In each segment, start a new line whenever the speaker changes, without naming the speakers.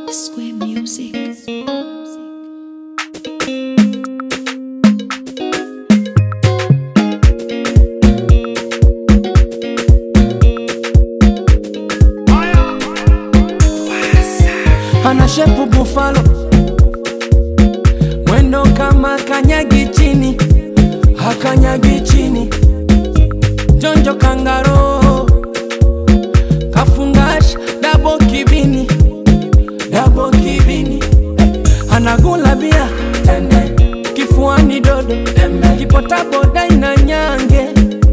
Square Music.
ana shepu bufalo, mwendo kama kanyagi chini, hakanyagi chini, jonjo kangaro, kafungash dabo kibini, dabo kibini, anagula bia tende, kifuani dodo, kipotaboda ina nyange,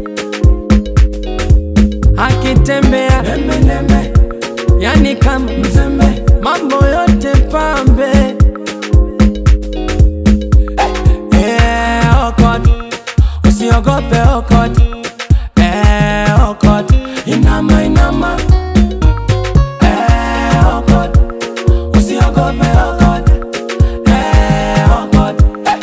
akitembea nembe, yani kama mzembe, mambo yote pambe. Eh, okot, usiogope okot, eh, okot, inama inama, eh, okot, usiogope okot, eh, okot, eh.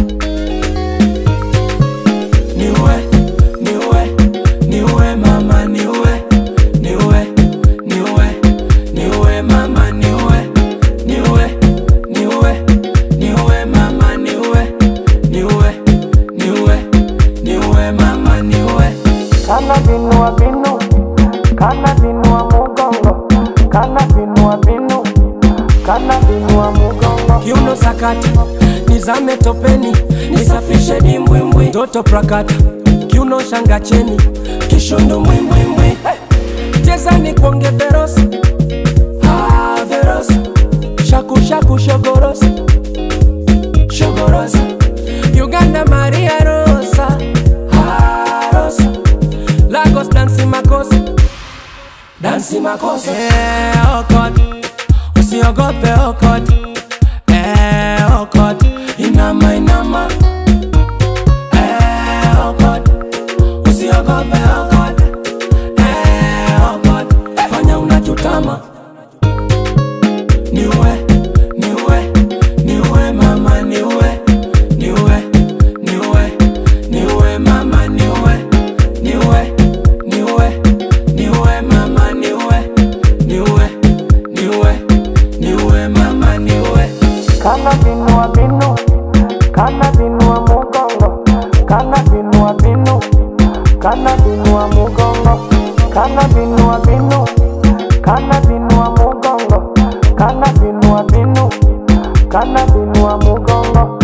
Niwe, niwe, niwe mama niwe, niwe, niwe, niwe mama niwe, niwe, niwe, niwe mama niwe, niwe, niwe, niwe mama niwe.
Kana binua binu, kana binua mugongo, kana binua binu, kana binua mugongo.
Kiuno sakata, nizame topeni, nisafishe dimbwimbwi, toto prakata, kiuno shanga cheni, kishondo mwimbwimbwi, hey. cheza ni kuonge verosi, ah, verosi, shaku shaku shogorosi, shogorosi, Uganda Maria Rosa, ah, Rosa, Lagos dansi makosa, dansi makosa, eh, okot, usiogope okot, eh, okot, inama inama, eh, okot, usiogope okot, eh, okot, fanya unachotama, niwe, niwe, niwe mama niwe, niwe, niwe, niwe mama niwe, niwe, niwe, niwe mama niwe, niwe, niwe, niwe mama niwe.
Kana binua binu, kana binua mugongo, kana binua binu, kana binua mugongo, kana binua binu, kana binua mugongo, kana binua binu, kana binua mugongo.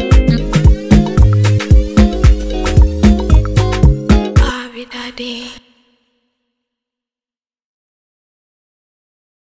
Abi Daddy.